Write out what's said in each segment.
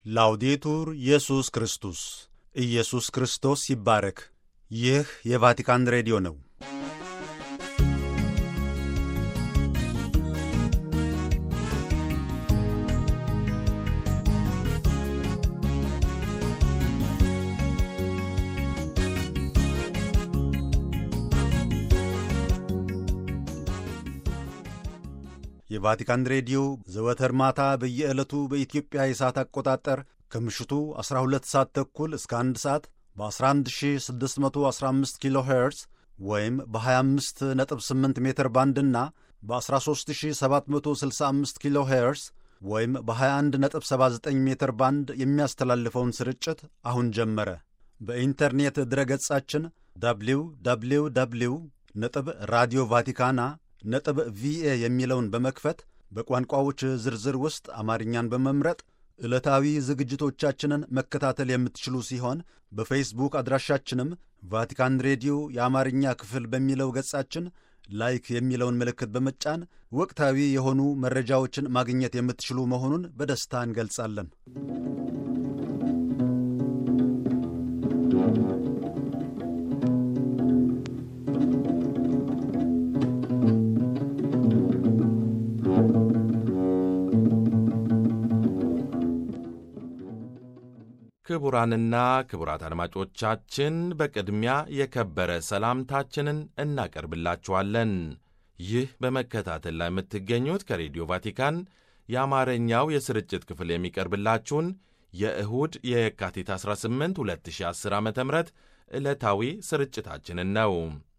ላውዴቱር ኢየሱስ ክርስቶስ ኢየሱስ ክርስቶስ ይባረክ። ይህ የቫቲካን ሬዲዮ ነው። የቫቲካን ሬዲዮ ዘወትር ማታ በየዕለቱ በኢትዮጵያ የሰዓት አቆጣጠር ከምሽቱ 12 ሰዓት ተኩል እስከ 1 ሰዓት በ11615 ኪሎ ሄርዝ ወይም በ258 ሜትር ባንድና በ13765 ኪሎ ሄርዝ ወይም በ2179 ሜትር ባንድ የሚያስተላልፈውን ስርጭት አሁን ጀመረ። በኢንተርኔት ድረገጻችን ደብሊው ደብሊው ደብሊው ነጥብ ራዲዮ ቫቲካና ነጥብ ቪኤ የሚለውን በመክፈት በቋንቋዎች ዝርዝር ውስጥ አማርኛን በመምረጥ ዕለታዊ ዝግጅቶቻችንን መከታተል የምትችሉ ሲሆን በፌስቡክ አድራሻችንም ቫቲካን ሬዲዮ የአማርኛ ክፍል በሚለው ገጻችን ላይክ የሚለውን ምልክት በመጫን ወቅታዊ የሆኑ መረጃዎችን ማግኘት የምትችሉ መሆኑን በደስታ እንገልጻለን። ክቡራንና ክቡራት አድማጮቻችን በቅድሚያ የከበረ ሰላምታችንን እናቀርብላችኋለን። ይህ በመከታተል ላይ የምትገኙት ከሬዲዮ ቫቲካን የአማርኛው የስርጭት ክፍል የሚቀርብላችሁን የእሁድ የካቲት 18 2010 ዓ ም ዕለታዊ ስርጭታችንን ነው።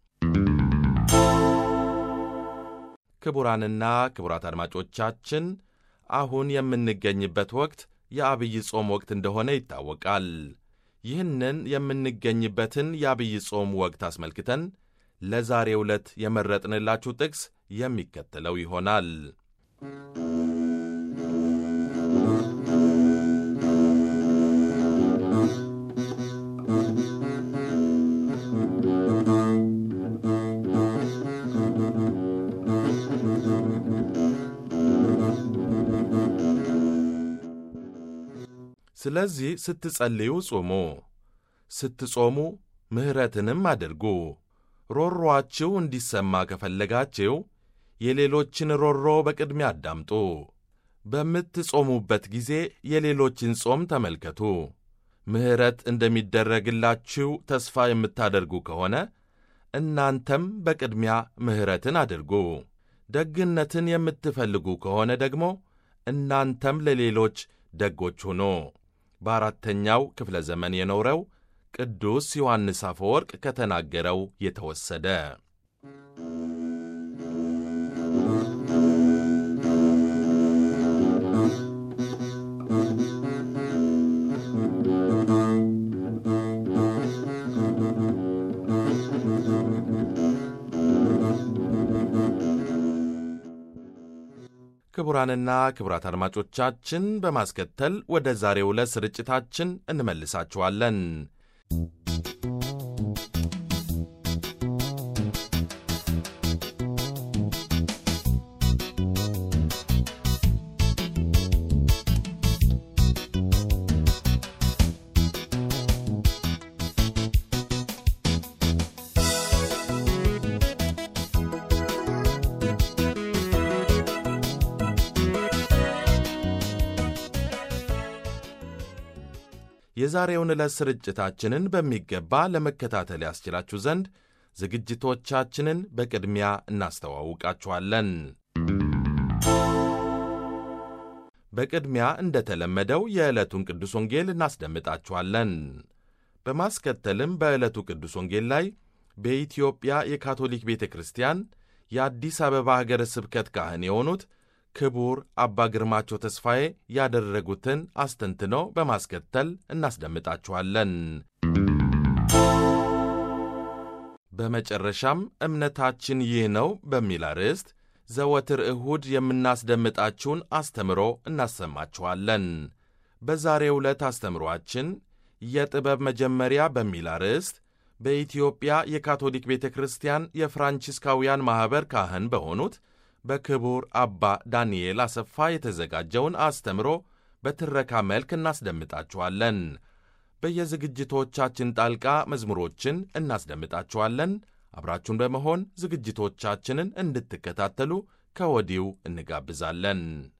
ክቡራንና ክቡራት አድማጮቻችን አሁን የምንገኝበት ወቅት የአብይ ጾም ወቅት እንደሆነ ይታወቃል። ይህንን የምንገኝበትን የአብይ ጾም ወቅት አስመልክተን ለዛሬ ዕለት የመረጥንላችሁ ጥቅስ የሚከተለው ይሆናል። ስለዚህ ስትጸልዩ ጹሙ፣ ስትጾሙ ምሕረትንም አድርጉ። ሮሮአችሁ እንዲሰማ ከፈለጋችሁ የሌሎችን ሮሮ በቅድሚያ አዳምጡ። በምትጾሙበት ጊዜ የሌሎችን ጾም ተመልከቱ። ምሕረት እንደሚደረግላችሁ ተስፋ የምታደርጉ ከሆነ እናንተም በቅድሚያ ምሕረትን አድርጉ። ደግነትን የምትፈልጉ ከሆነ ደግሞ እናንተም ለሌሎች ደጎች ሁኑ። በአራተኛው ክፍለ ዘመን የኖረው ቅዱስ ዮሐንስ አፈወርቅ ከተናገረው የተወሰደ። ክቡራንና ክቡራት አድማጮቻችን በማስከተል ወደ ዛሬው ዕለት ስርጭታችን እንመልሳችኋለን። የዛሬውን ዕለት ስርጭታችንን በሚገባ ለመከታተል ያስችላችሁ ዘንድ ዝግጅቶቻችንን በቅድሚያ እናስተዋውቃችኋለን። በቅድሚያ እንደተለመደው የዕለቱን ቅዱስ ወንጌል እናስደምጣችኋለን። በማስከተልም በዕለቱ ቅዱስ ወንጌል ላይ በኢትዮጵያ የካቶሊክ ቤተ ክርስቲያን የአዲስ አበባ ሀገረ ስብከት ካህን የሆኑት ክቡር አባ ግርማቸው ተስፋዬ ያደረጉትን አስተንትኖ በማስከተል እናስደምጣችኋለን። በመጨረሻም እምነታችን ይህ ነው በሚል አርዕስት ዘወትር እሁድ የምናስደምጣችሁን አስተምሮ እናሰማችኋለን። በዛሬው ዕለት አስተምሮአችን የጥበብ መጀመሪያ በሚል አርዕስት በኢትዮጵያ የካቶሊክ ቤተ ክርስቲያን የፍራንቺስካውያን ማኅበር ካህን በሆኑት በክቡር አባ ዳንኤል አሰፋ የተዘጋጀውን አስተምሮ በትረካ መልክ እናስደምጣችኋለን። በየዝግጅቶቻችን ጣልቃ መዝሙሮችን እናስደምጣችኋለን። አብራችሁን በመሆን ዝግጅቶቻችንን እንድትከታተሉ ከወዲሁ እንጋብዛለን።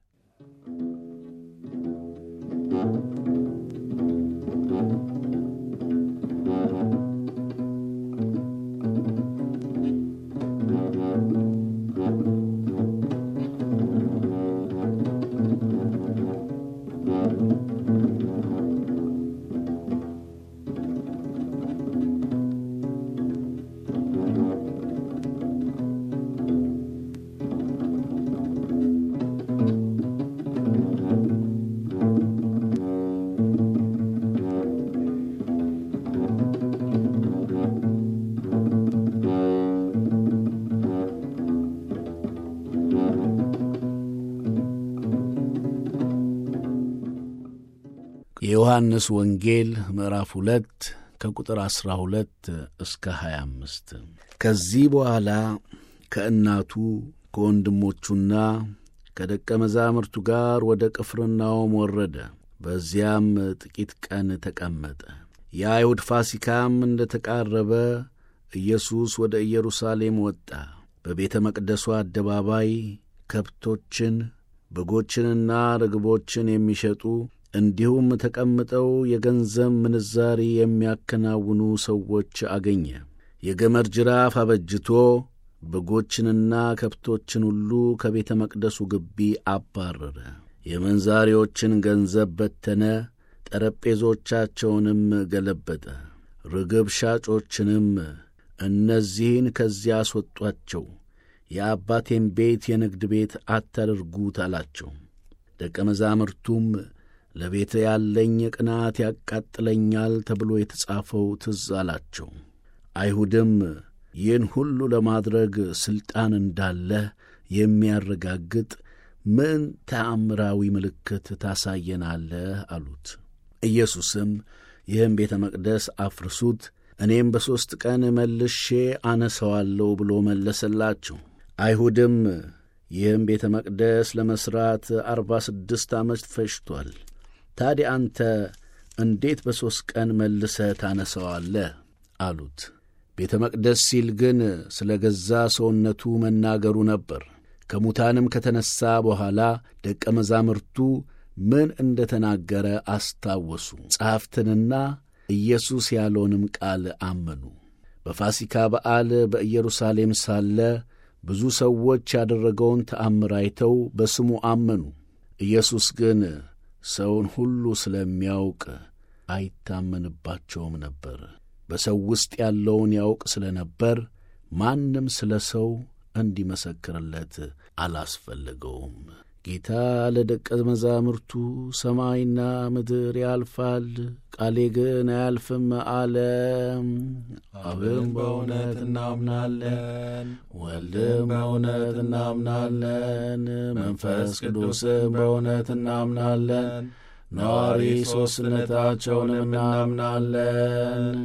የዮሐንስ ወንጌል ምዕራፍ ሁለት ከቁጥር ዐሥራ ሁለት እስከ ሀያ አምስት ከዚህ በኋላ ከእናቱ ከወንድሞቹና ከደቀ መዛሙርቱ ጋር ወደ ቅፍርናሆም ወረደ። በዚያም ጥቂት ቀን ተቀመጠ። የአይሁድ ፋሲካም እንደ ተቃረበ ኢየሱስ ወደ ኢየሩሳሌም ወጣ። በቤተ መቅደሱ አደባባይ ከብቶችን በጎችንና ርግቦችን የሚሸጡ እንዲሁም ተቀምጠው የገንዘብ ምንዛሪ የሚያከናውኑ ሰዎች አገኘ። የገመድ ጅራፍ አበጅቶ በጎችንና ከብቶችን ሁሉ ከቤተ መቅደሱ ግቢ አባረረ። የመንዛሪዎችን ገንዘብ በተነ፣ ጠረጴዞቻቸውንም ገለበጠ። ርግብ ሻጮችንም እነዚህን ከዚያ አስወጧቸው፣ የአባቴን ቤት የንግድ ቤት አታድርጉት አላቸው። ደቀ መዛሙርቱም ለቤተ ያለኝ ቅናት ያቃጥለኛል ተብሎ የተጻፈው ትዝ አላቸው። አይሁድም ይህን ሁሉ ለማድረግ ሥልጣን እንዳለህ የሚያረጋግጥ ምን ተአምራዊ ምልክት ታሳየናለህ? አሉት። ኢየሱስም ይህም ቤተ መቅደስ አፍርሱት፣ እኔም በሦስት ቀን መልሼ አነሰዋለሁ ብሎ መለሰላቸው። አይሁድም ይህም ቤተ መቅደስ ለመሥራት አርባ ስድስት ዓመት ፈጅቷል ታዲያ አንተ እንዴት በሦስት ቀን መልሰህ ታነሰዋለህ? አሉት። ቤተ መቅደስ ሲል ግን ስለ ገዛ ሰውነቱ መናገሩ ነበር። ከሙታንም ከተነሣ በኋላ ደቀ መዛሙርቱ ምን እንደ ተናገረ አስታወሱ። ጸሐፍትንና ኢየሱስ ያለውንም ቃል አመኑ። በፋሲካ በዓል በኢየሩሳሌም ሳለ ብዙ ሰዎች ያደረገውን ተአምር አይተው በስሙ አመኑ። ኢየሱስ ግን ሰውን ሁሉ ስለሚያውቅ አይታመንባቸውም ነበር። በሰው ውስጥ ያለውን ያውቅ ስለ ነበር ማንም ስለ ሰው እንዲመሰክርለት አላስፈለገውም። ጌታ ለደቀ መዛሙርቱ ሰማይና ምድር ያልፋል፣ ቃሌ ግን አያልፍም አለ። አብም በእውነት እናምናለን፣ ወልድም በእውነት እናምናለን፣ መንፈስ ቅዱስም በእውነት እናምናለን፣ ነዋሪ ሦስትነታቸውንም እናምናለን።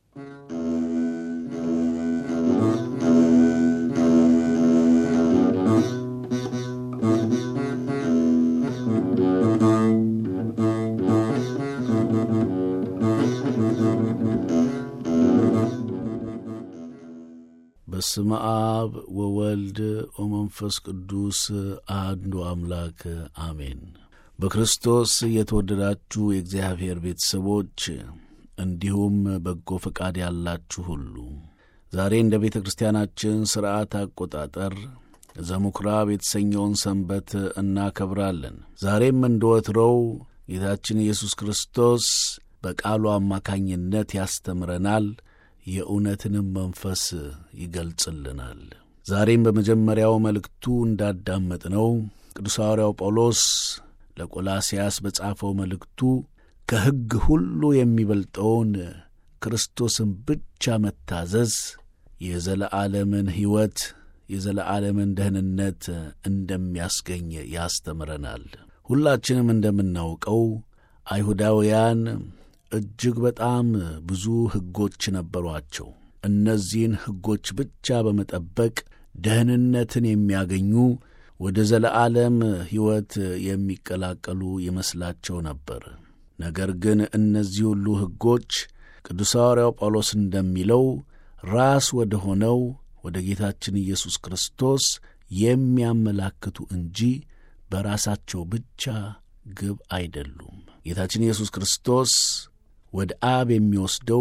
በስመ አብ ወወልድ ወመንፈስ ቅዱስ አሐዱ አምላክ አሜን። በክርስቶስ የተወደዳችሁ የእግዚአብሔር ቤተሰቦች እንዲሁም በጎ ፈቃድ ያላችሁ ሁሉ ዛሬ እንደ ቤተ ክርስቲያናችን ሥርዓት አቆጣጠር ዘምኵራብ የተሰኘውን ሰንበት እናከብራለን። ዛሬም እንደ ወትሮው ጌታችን ኢየሱስ ክርስቶስ በቃሉ አማካኝነት ያስተምረናል፣ የእውነትንም መንፈስ ይገልጽልናል። ዛሬም በመጀመሪያው መልእክቱ እንዳዳመጥነው ቅዱስ ሐዋርያው ጳውሎስ ለቆላስያስ በጻፈው መልእክቱ ከሕግ ሁሉ የሚበልጠውን ክርስቶስን ብቻ መታዘዝ የዘለዓለምን ሕይወት የዘለዓለምን ደህንነት እንደሚያስገኝ ያስተምረናል። ሁላችንም እንደምናውቀው አይሁዳውያን እጅግ በጣም ብዙ ሕጎች ነበሯቸው። እነዚህን ሕጎች ብቻ በመጠበቅ ደህንነትን የሚያገኙ ወደ ዘለዓለም ሕይወት የሚቀላቀሉ ይመስላቸው ነበር። ነገር ግን እነዚህ ሁሉ ሕጎች ቅዱስ ሐዋርያው ጳውሎስ እንደሚለው ራስ ወደ ሆነው ወደ ጌታችን ኢየሱስ ክርስቶስ የሚያመላክቱ እንጂ በራሳቸው ብቻ ግብ አይደሉም። ጌታችን ኢየሱስ ክርስቶስ ወደ አብ የሚወስደው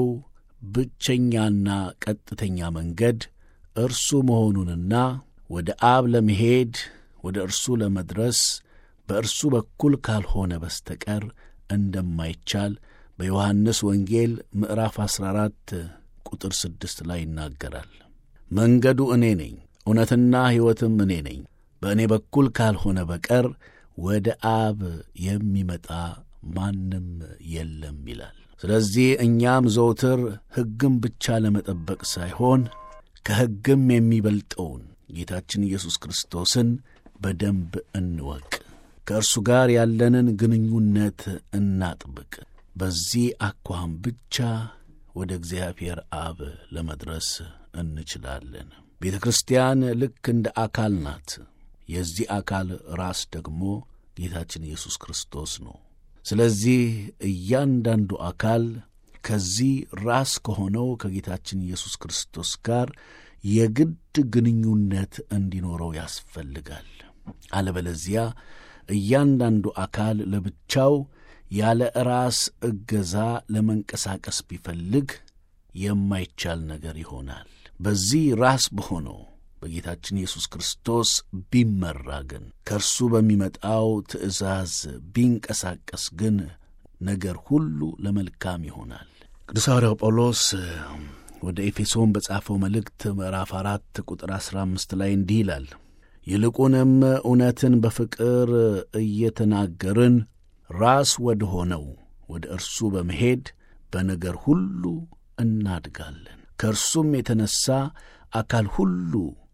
ብቸኛና ቀጥተኛ መንገድ እርሱ መሆኑንና ወደ አብ ለመሄድ ወደ እርሱ ለመድረስ በእርሱ በኩል ካልሆነ በስተቀር እንደማይቻል በዮሐንስ ወንጌል ምዕራፍ 14 ቁጥር ስድስት ላይ ይናገራል። መንገዱ እኔ ነኝ፣ እውነትና ሕይወትም እኔ ነኝ፣ በእኔ በኩል ካልሆነ በቀር ወደ አብ የሚመጣ ማንም የለም ይላል። ስለዚህ እኛም ዘውትር ሕግም ብቻ ለመጠበቅ ሳይሆን ከሕግም የሚበልጠውን ጌታችን ኢየሱስ ክርስቶስን በደንብ እንወቅ። ከእርሱ ጋር ያለንን ግንኙነት እናጥብቅ። በዚህ አኳኋን ብቻ ወደ እግዚአብሔር አብ ለመድረስ እንችላለን። ቤተ ክርስቲያን ልክ እንደ አካል ናት። የዚህ አካል ራስ ደግሞ ጌታችን ኢየሱስ ክርስቶስ ነው። ስለዚህ እያንዳንዱ አካል ከዚህ ራስ ከሆነው ከጌታችን ኢየሱስ ክርስቶስ ጋር የግድ ግንኙነት እንዲኖረው ያስፈልጋል። አለበለዚያ እያንዳንዱ አካል ለብቻው ያለ ራስ እገዛ ለመንቀሳቀስ ቢፈልግ የማይቻል ነገር ይሆናል። በዚህ ራስ በሆነው በጌታችን ኢየሱስ ክርስቶስ ቢመራ ግን ከእርሱ በሚመጣው ትእዛዝ ቢንቀሳቀስ ግን ነገር ሁሉ ለመልካም ይሆናል። ቅዱስ ሐዋርያው ጳውሎስ ወደ ኤፌሶን በጻፈው መልእክት ምዕራፍ አራት ቁጥር አሥራ አምስት ላይ እንዲህ ይላል ይልቁንም እውነትን በፍቅር እየተናገርን ራስ ወደ ሆነው ወደ እርሱ በመሄድ በነገር ሁሉ እናድጋለን። ከእርሱም የተነሣ አካል ሁሉ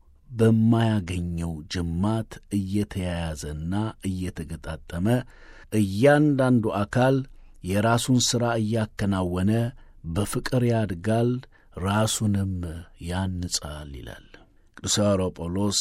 በማያገኘው ጅማት እየተያያዘና እየተገጣጠመ እያንዳንዱ አካል የራሱን ሥራ እያከናወነ በፍቅር ያድጋል፣ ራሱንም ያንጻል ይላል ቅዱስ ሐዋርያው ጳውሎስ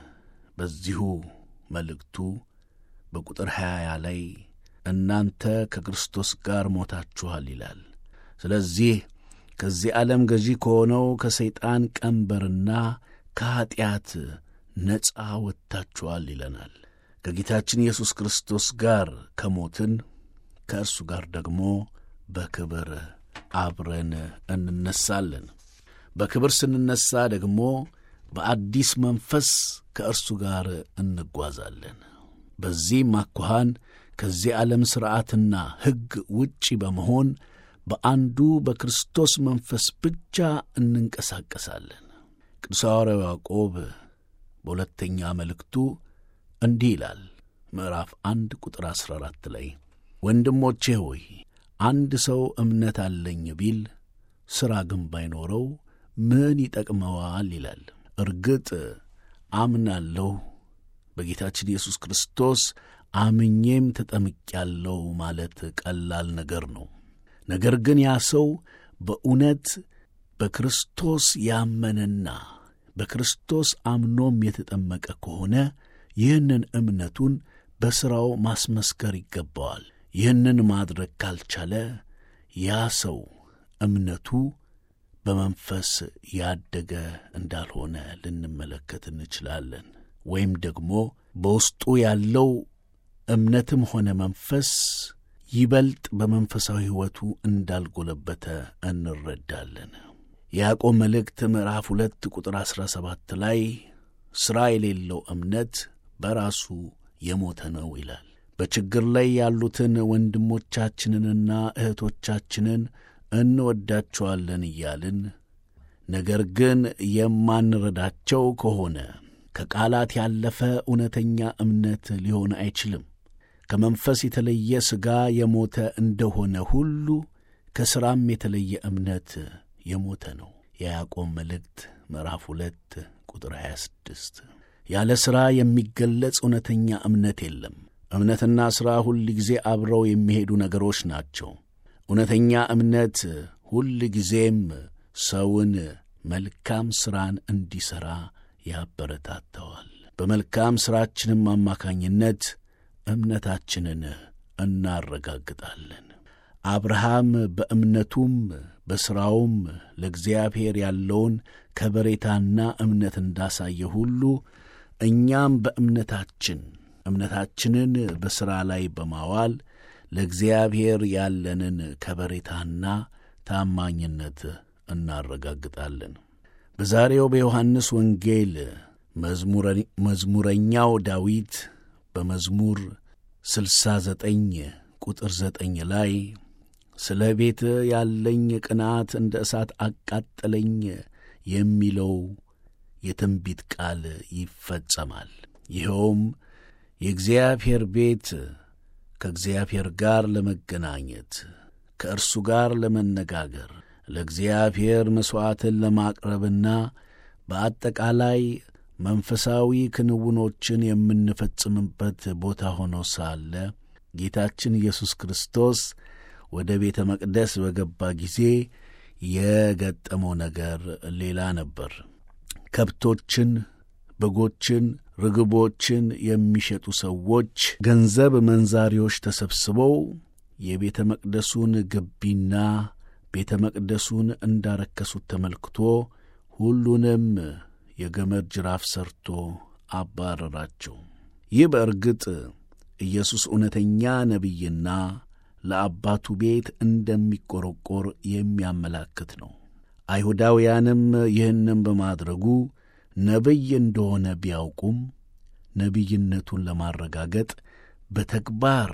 በዚሁ መልእክቱ በቁጥር ሀያ ላይ እናንተ ከክርስቶስ ጋር ሞታችኋል ይላል። ስለዚህ ከዚህ ዓለም ገዢ ከሆነው ከሰይጣን ቀንበርና ከኀጢአት ነፃ ወጥታችኋል ይለናል። ከጌታችን ኢየሱስ ክርስቶስ ጋር ከሞትን ከእርሱ ጋር ደግሞ በክብር አብረን እንነሳለን። በክብር ስንነሳ ደግሞ በአዲስ መንፈስ ከእርሱ ጋር እንጓዛለን። በዚህም አኳኋን ከዚህ ዓለም ሥርዓትና ሕግ ውጪ በመሆን በአንዱ በክርስቶስ መንፈስ ብቻ እንንቀሳቀሳለን። ቅዱስ ሐዋርያው ያዕቆብ በሁለተኛ መልእክቱ እንዲህ ይላል። ምዕራፍ አንድ ቁጥር አሥራ አራት ላይ ወንድሞቼ ሆይ አንድ ሰው እምነት አለኝ ቢል ሥራ ግን ባይኖረው ምን ይጠቅመዋል? ይላል። እርግጥ አምናለሁ በጌታችን ኢየሱስ ክርስቶስ አምኜም ተጠምቄያለሁ ማለት ቀላል ነገር ነው። ነገር ግን ያ ሰው በእውነት በክርስቶስ ያመነና በክርስቶስ አምኖም የተጠመቀ ከሆነ ይህንን እምነቱን በሥራው ማስመስከር ይገባዋል። ይህንን ማድረግ ካልቻለ ያ ሰው እምነቱ በመንፈስ ያደገ እንዳልሆነ ልንመለከት እንችላለን። ወይም ደግሞ በውስጡ ያለው እምነትም ሆነ መንፈስ ይበልጥ በመንፈሳዊ ሕይወቱ እንዳልጎለበተ እንረዳለን። የያዕቆብ መልእክት ምዕራፍ ሁለት ቁጥር አሥራ ሰባት ላይ ሥራ የሌለው እምነት በራሱ የሞተ ነው ይላል። በችግር ላይ ያሉትን ወንድሞቻችንንና እህቶቻችንን እንወዳቸዋለን እያልን ነገር ግን የማንረዳቸው ከሆነ ከቃላት ያለፈ እውነተኛ እምነት ሊሆን አይችልም። ከመንፈስ የተለየ ሥጋ የሞተ እንደሆነ ሁሉ ከሥራም የተለየ እምነት የሞተ ነው። የያዕቆብ መልእክት ምዕራፍ ሁለት ቁጥር 26 ያለ ሥራ የሚገለጽ እውነተኛ እምነት የለም። እምነትና ሥራ ሁል ጊዜ አብረው የሚሄዱ ነገሮች ናቸው። እውነተኛ እምነት ሁል ጊዜም ሰውን መልካም ሥራን እንዲሠራ ያበረታተዋል። በመልካም ሥራችንም አማካኝነት እምነታችንን እናረጋግጣለን። አብርሃም በእምነቱም በሥራውም ለእግዚአብሔር ያለውን ከበሬታና እምነት እንዳሳየ ሁሉ እኛም በእምነታችን እምነታችንን በሥራ ላይ በማዋል ለእግዚአብሔር ያለንን ከበሬታና ታማኝነት እናረጋግጣለን። በዛሬው በዮሐንስ ወንጌል መዝሙረኛው ዳዊት በመዝሙር ስልሳ ዘጠኝ ቁጥር ዘጠኝ ላይ ስለ ቤት ያለኝ ቅናት እንደ እሳት አቃጠለኝ የሚለው የትንቢት ቃል ይፈጸማል። ይኸውም የእግዚአብሔር ቤት ከእግዚአብሔር ጋር ለመገናኘት ከእርሱ ጋር ለመነጋገር ለእግዚአብሔር መሥዋዕትን ለማቅረብና በአጠቃላይ መንፈሳዊ ክንውኖችን የምንፈጽምበት ቦታ ሆኖ ሳለ ጌታችን ኢየሱስ ክርስቶስ ወደ ቤተ መቅደስ በገባ ጊዜ የገጠመው ነገር ሌላ ነበር። ከብቶችን፣ በጎችን፣ ርግቦችን የሚሸጡ ሰዎች፣ ገንዘብ መንዛሪዎች ተሰብስበው የቤተ መቅደሱን ግቢና ቤተ መቅደሱን እንዳረከሱት ተመልክቶ ሁሉንም የገመድ ጅራፍ ሰርቶ አባረራቸው። ይህ በእርግጥ ኢየሱስ እውነተኛ ነቢይና ለአባቱ ቤት እንደሚቆረቆር የሚያመላክት ነው። አይሁዳውያንም ይህንም በማድረጉ ነቢይ እንደሆነ ቢያውቁም ነቢይነቱን ለማረጋገጥ በተግባር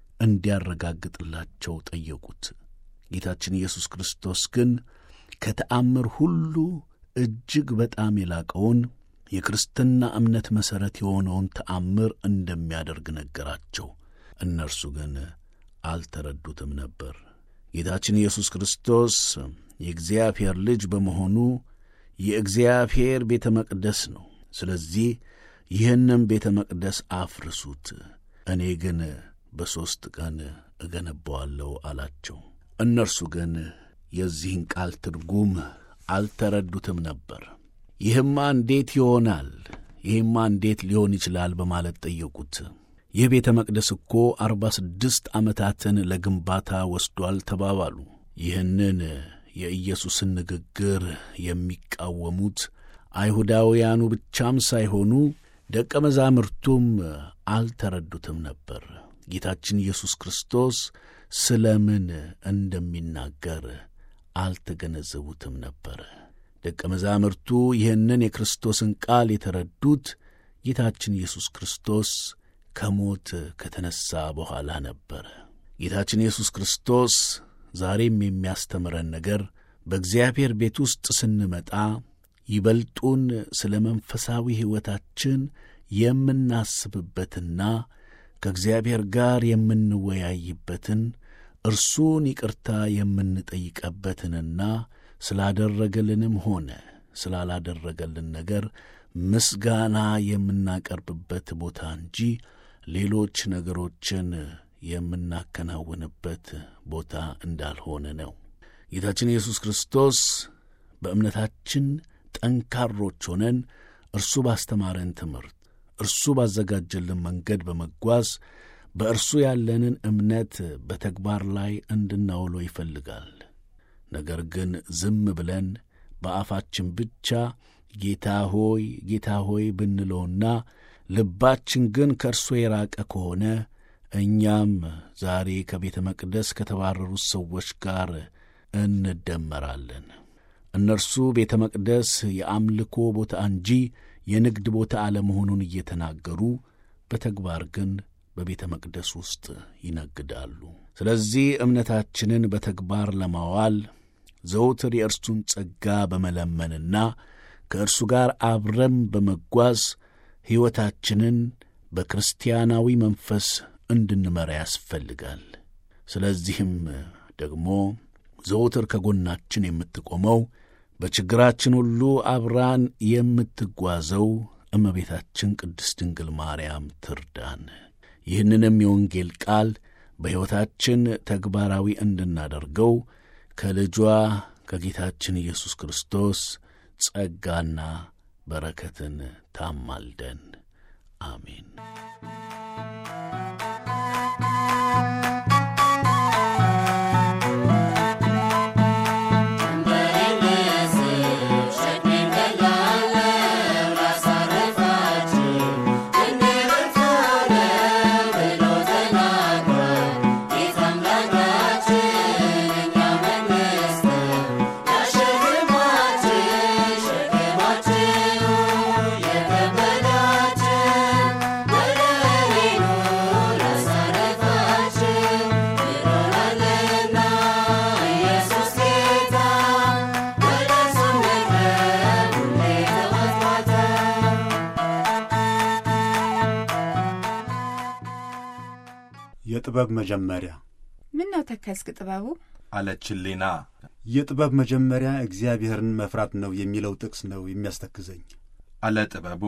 እንዲያረጋግጥላቸው ጠየቁት። ጌታችን ኢየሱስ ክርስቶስ ግን ከተአምር ሁሉ እጅግ በጣም የላቀውን የክርስትና እምነት መሠረት የሆነውን ተአምር እንደሚያደርግ ነገራቸው። እነርሱ ግን አልተረዱትም ነበር። ጌታችን ኢየሱስ ክርስቶስ የእግዚአብሔር ልጅ በመሆኑ የእግዚአብሔር ቤተ መቅደስ ነው። ስለዚህ ይህንም ቤተ መቅደስ አፍርሱት፣ እኔ ግን በሦስት ቀን እገነባዋለሁ አላቸው። እነርሱ ግን የዚህን ቃል ትርጉም አልተረዱትም ነበር። ይህማ እንዴት ይሆናል? ይህማ እንዴት ሊሆን ይችላል? በማለት ጠየቁት። ይህ ቤተ መቅደስ እኮ አርባ ስድስት ዓመታትን ለግንባታ ወስዷል ተባባሉ። ይህንን የኢየሱስን ንግግር የሚቃወሙት አይሁዳውያኑ ብቻም ሳይሆኑ ደቀ መዛሙርቱም አልተረዱትም ነበር። ጌታችን ኢየሱስ ክርስቶስ ስለ ምን እንደሚናገር አልተገነዘቡትም ነበር። ደቀ መዛሙርቱ ይህንን የክርስቶስን ቃል የተረዱት ጌታችን ኢየሱስ ክርስቶስ ከሞት ከተነሣ በኋላ ነበረ። ጌታችን ኢየሱስ ክርስቶስ ዛሬም የሚያስተምረን ነገር በእግዚአብሔር ቤት ውስጥ ስንመጣ ይበልጡን ስለ መንፈሳዊ ሕይወታችን የምናስብበትና ከእግዚአብሔር ጋር የምንወያይበትን እርሱን ይቅርታ የምንጠይቀበትንና ስላደረገልንም ሆነ ስላላደረገልን ነገር ምስጋና የምናቀርብበት ቦታ እንጂ ሌሎች ነገሮችን የምናከናውንበት ቦታ እንዳልሆነ ነው። ጌታችን ኢየሱስ ክርስቶስ በእምነታችን ጠንካሮች ሆነን እርሱ ባስተማረን ትምህርት፣ እርሱ ባዘጋጀልን መንገድ በመጓዝ በእርሱ ያለንን እምነት በተግባር ላይ እንድናውሎ ይፈልጋል። ነገር ግን ዝም ብለን በአፋችን ብቻ ጌታ ሆይ ጌታ ሆይ ብንለውና ልባችን ግን ከእርሱ የራቀ ከሆነ እኛም ዛሬ ከቤተ መቅደስ ከተባረሩት ሰዎች ጋር እንደመራለን። እነርሱ ቤተ መቅደስ የአምልኮ ቦታ እንጂ የንግድ ቦታ አለመሆኑን እየተናገሩ በተግባር ግን በቤተ መቅደስ ውስጥ ይነግዳሉ። ስለዚህ እምነታችንን በተግባር ለማዋል ዘውትር የእርሱን ጸጋ በመለመንና ከእርሱ ጋር አብረን በመጓዝ ሕይወታችንን በክርስቲያናዊ መንፈስ እንድንመራ ያስፈልጋል። ስለዚህም ደግሞ ዘውትር ከጎናችን የምትቆመው በችግራችን ሁሉ አብራን የምትጓዘው እመቤታችን ቅድስት ድንግል ማርያም ትርዳን። ይህንንም የወንጌል ቃል በሕይወታችን ተግባራዊ እንድናደርገው ከልጇ ከጌታችን ኢየሱስ ክርስቶስ ጸጋና በረከትን ታማልደን። አሜን። የጥበብ መጀመሪያ ምን ነው ተከዝክ ጥበቡ? አለች ሊና። የጥበብ መጀመሪያ እግዚአብሔርን መፍራት ነው የሚለው ጥቅስ ነው የሚያስተክዘኝ። አለ ጥበቡ።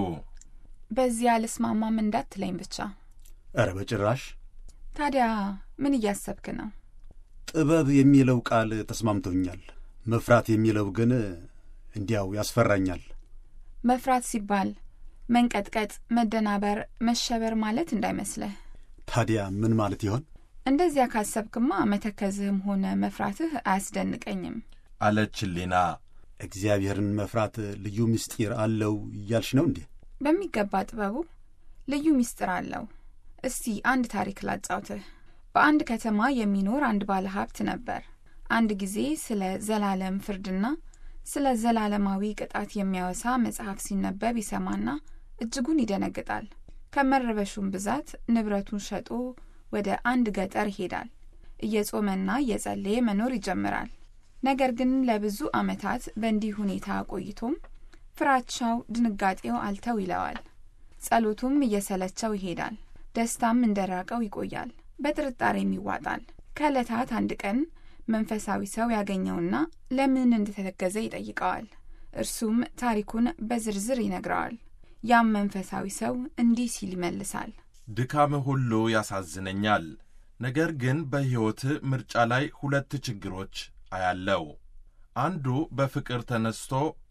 በዚህ አልስማማም እንዳትለኝ ብቻ። ኧረ በጭራሽ። ታዲያ ምን እያሰብክ ነው? ጥበብ የሚለው ቃል ተስማምቶኛል። መፍራት የሚለው ግን እንዲያው ያስፈራኛል። መፍራት ሲባል መንቀጥቀጥ፣ መደናበር፣ መሸበር ማለት እንዳይመስልህ። ታዲያ ምን ማለት ይሆን? እንደዚያ ካሰብክማ መተከዝህም ሆነ መፍራትህ አያስደንቀኝም። አለች ሊና። እግዚአብሔርን መፍራት ልዩ ምስጢር አለው እያልሽ ነው እንዴ? በሚገባ ጥበቡ ልዩ ምስጢር አለው። እስቲ አንድ ታሪክ ላጫውትህ። በአንድ ከተማ የሚኖር አንድ ባለ ሀብት ነበር። አንድ ጊዜ ስለ ዘላለም ፍርድና ስለ ዘላለማዊ ቅጣት የሚያወሳ መጽሐፍ ሲነበብ ይሰማና እጅጉን ይደነግጣል። ከመረበሹም ብዛት ንብረቱን ሸጦ ወደ አንድ ገጠር ይሄዳል። እየጾመና እየጸለየ መኖር ይጀምራል። ነገር ግን ለብዙ ዓመታት በእንዲህ ሁኔታ ቆይቶም ፍራቻው፣ ድንጋጤው አልተው ይለዋል። ጸሎቱም እየሰለቸው ይሄዳል። ደስታም እንደራቀው ይቆያል። በጥርጣሬም ይዋጣል። ከዕለታት አንድ ቀን መንፈሳዊ ሰው ያገኘውና ለምን እንደተተገዘ ይጠይቀዋል። እርሱም ታሪኩን በዝርዝር ይነግረዋል። ያም መንፈሳዊ ሰው እንዲህ ሲል ይመልሳል። ድካምህ ሁሉ ያሳዝነኛል። ነገር ግን በሕይወትህ ምርጫ ላይ ሁለት ችግሮች አያለው። አንዱ በፍቅር ተነስቶ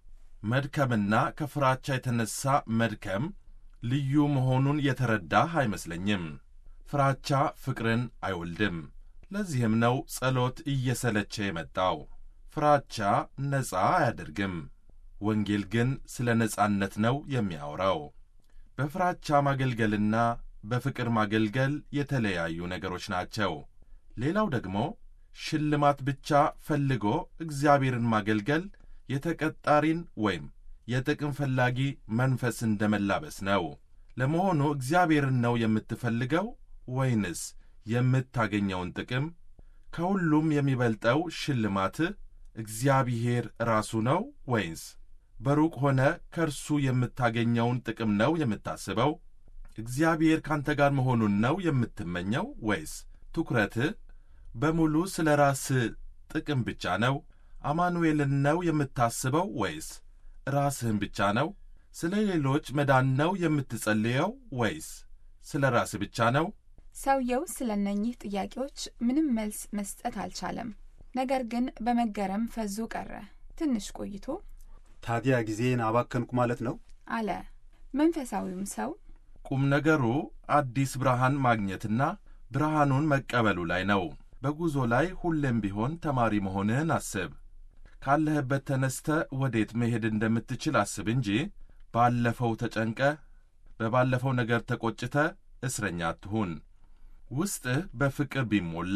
መድከምና ከፍራቻ የተነሣ መድከም ልዩ መሆኑን የተረዳህ አይመስለኝም። ፍራቻ ፍቅርን አይወልድም። ለዚህም ነው ጸሎት እየሰለቸ የመጣው። ፍራቻ ነፃ አያደርግም። ወንጌል ግን ስለ ነፃነት ነው የሚያወራው። በፍራቻ ማገልገልና በፍቅር ማገልገል የተለያዩ ነገሮች ናቸው። ሌላው ደግሞ ሽልማት ብቻ ፈልጎ እግዚአብሔርን ማገልገል የተቀጣሪን ወይም የጥቅም ፈላጊ መንፈስ እንደ መላበስ ነው። ለመሆኑ እግዚአብሔርን ነው የምትፈልገው ወይንስ የምታገኘውን ጥቅም? ከሁሉም የሚበልጠው ሽልማትህ እግዚአብሔር ራሱ ነው ወይንስ በሩቅ ሆነ ከእርሱ የምታገኘውን ጥቅም ነው የምታስበው? እግዚአብሔር ካንተ ጋር መሆኑን ነው የምትመኘው ወይስ ትኩረትህ በሙሉ ስለ ራስህ ጥቅም ብቻ ነው? አማኑኤልን ነው የምታስበው ወይስ ራስህን ብቻ ነው? ስለ ሌሎች መዳን ነው የምትጸልየው ወይስ ስለ ራስህ ብቻ ነው? ሰውየው ስለ እነኚህ ጥያቄዎች ምንም መልስ መስጠት አልቻለም። ነገር ግን በመገረም ፈዞ ቀረ። ትንሽ ቆይቶ ታዲያ ጊዜን አባከንኩ ማለት ነው? አለ። መንፈሳዊውም ሰው ቁም ነገሩ አዲስ ብርሃን ማግኘትና ብርሃኑን መቀበሉ ላይ ነው። በጉዞ ላይ ሁሌም ቢሆን ተማሪ መሆንህን አስብ። ካለህበት ተነስተ ወዴት መሄድ እንደምትችል አስብ እንጂ ባለፈው ተጨንቀ በባለፈው ነገር ተቆጭተ እስረኛ አትሁን። ውስጥህ በፍቅር ቢሞላ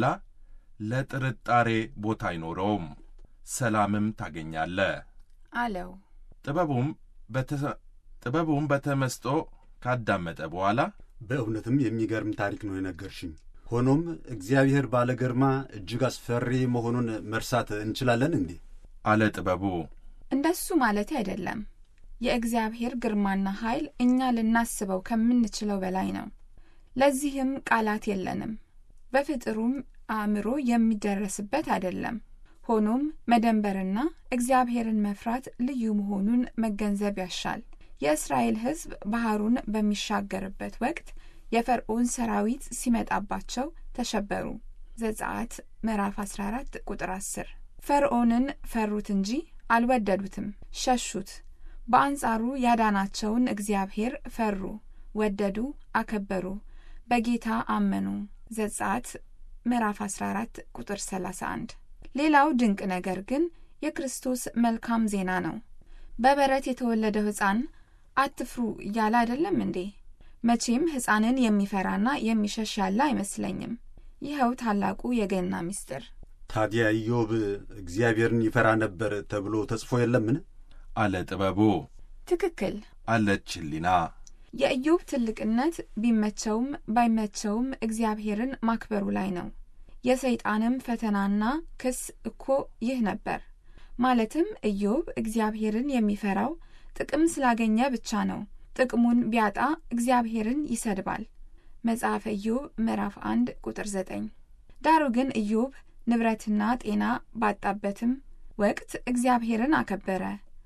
ለጥርጣሬ ቦታ አይኖረውም፣ ሰላምም ታገኛለህ። አለው። ጥበቡም በተ- ጥበቡም በተመስጦ ካዳመጠ በኋላ በእውነትም የሚገርም ታሪክ ነው የነገርሽኝ። ሆኖም እግዚአብሔር ባለ ግርማ እጅግ አስፈሪ መሆኑን መርሳት እንችላለን እንዴ? አለ ጥበቡ። እንደሱ ማለት አይደለም። የእግዚአብሔር ግርማና ኃይል እኛ ልናስበው ከምንችለው በላይ ነው። ለዚህም ቃላት የለንም። በፍጥሩም አእምሮ የሚደረስበት አይደለም። ሆኖም መደንበርና እግዚአብሔርን መፍራት ልዩ መሆኑን መገንዘብ ያሻል። የእስራኤል ሕዝብ ባህሩን በሚሻገርበት ወቅት የፈርዖን ሰራዊት ሲመጣባቸው ተሸበሩ። ዘጸአት ምዕራፍ 14 ቁጥር 10። ፈርዖንን ፈሩት እንጂ አልወደዱትም፣ ሸሹት። በአንጻሩ ያዳናቸውን እግዚአብሔር ፈሩ፣ ወደዱ፣ አከበሩ፣ በጌታ አመኑ። ዘጸአት ምዕራፍ 14 ቁጥር 31። ሌላው ድንቅ ነገር ግን የክርስቶስ መልካም ዜና ነው። በበረት የተወለደው ሕፃን አትፍሩ እያለ አይደለም እንዴ? መቼም ሕፃንን የሚፈራና የሚሸሽ ያለ አይመስለኝም። ይኸው ታላቁ የገና ምስጢር። ታዲያ ኢዮብ እግዚአብሔርን ይፈራ ነበር ተብሎ ተጽፎ የለምን? አለ ጥበቡ። ትክክል አለች ሕሊና። የኢዮብ ትልቅነት ቢመቸውም ባይመቸውም እግዚአብሔርን ማክበሩ ላይ ነው። የሰይጣንም ፈተናና ክስ እኮ ይህ ነበር። ማለትም ኢዮብ እግዚአብሔርን የሚፈራው ጥቅም ስላገኘ ብቻ ነው። ጥቅሙን ቢያጣ እግዚአብሔርን ይሰድባል። መጽሐፈ ኢዮብ ምዕራፍ 1 ቁጥር 9። ዳሩ ግን ኢዮብ ንብረትና ጤና ባጣበትም ወቅት እግዚአብሔርን አከበረ።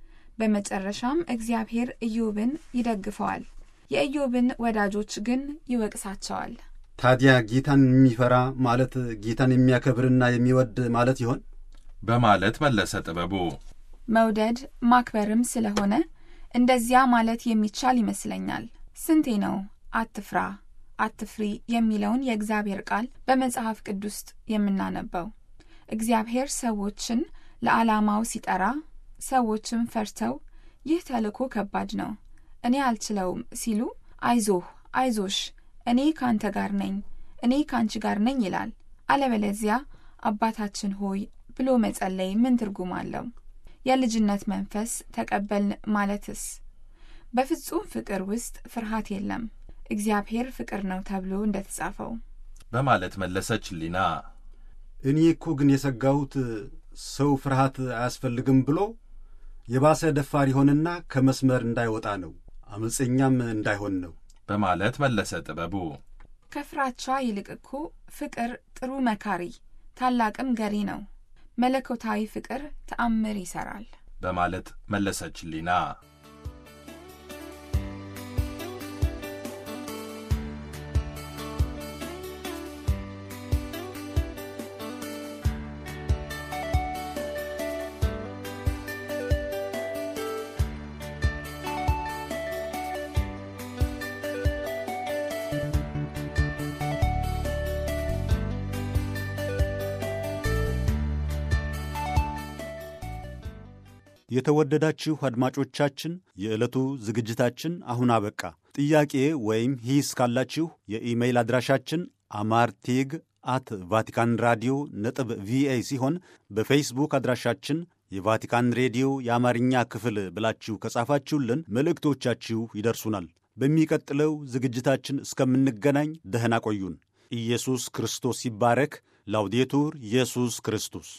በመጨረሻም እግዚአብሔር ኢዮብን ይደግፈዋል። የኢዮብን ወዳጆች ግን ይወቅሳቸዋል። ታዲያ ጌታን የሚፈራ ማለት ጌታን የሚያከብርና የሚወድ ማለት ይሆን? በማለት መለሰ ጥበቡ። መውደድ ማክበርም ስለሆነ እንደዚያ ማለት የሚቻል ይመስለኛል። ስንቴ ነው አትፍራ፣ አትፍሪ የሚለውን የእግዚአብሔር ቃል በመጽሐፍ ቅዱስ ውስጥ የምናነበው? እግዚአብሔር ሰዎችን ለዓላማው ሲጠራ ሰዎችም ፈርተው ይህ ተልእኮ ከባድ ነው፣ እኔ አልችለውም ሲሉ አይዞህ፣ አይዞሽ፣ እኔ ካንተ ጋር ነኝ፣ እኔ ካንቺ ጋር ነኝ ይላል። አለበለዚያ አባታችን ሆይ ብሎ መጸለይ ምን ትርጉም አለው? የልጅነት መንፈስ ተቀበልን ማለትስ? በፍጹም ፍቅር ውስጥ ፍርሃት የለም፣ እግዚአብሔር ፍቅር ነው ተብሎ እንደተጻፈው በማለት መለሰች ሕሊና። እኔ እኮ ግን የሰጋሁት ሰው ፍርሃት አያስፈልግም ብሎ የባሰ ደፋር ይሆንና ከመስመር እንዳይወጣ ነው፣ አመፀኛም እንዳይሆን ነው በማለት መለሰ ጥበቡ። ከፍራቻ ይልቅ እኮ ፍቅር ጥሩ መካሪ ታላቅም ገሪ ነው። መለኮታዊ ፍቅር ተአምር ይሠራል በማለት መለሰች ሕሊና። የተወደዳችሁ አድማጮቻችን የዕለቱ ዝግጅታችን አሁን አበቃ። ጥያቄ ወይም ሂስ ካላችሁ የኢሜይል አድራሻችን አማርቴግ አት ቫቲካን ራዲዮ ነጥብ ቪኦኤ ሲሆን በፌስቡክ አድራሻችን የቫቲካን ሬዲዮ የአማርኛ ክፍል ብላችሁ ከጻፋችሁልን መልእክቶቻችሁ ይደርሱናል። በሚቀጥለው ዝግጅታችን እስከምንገናኝ ደህና ቆዩን። ኢየሱስ ክርስቶስ ይባረክ። ላውዴቱር ኢየሱስ ክርስቶስ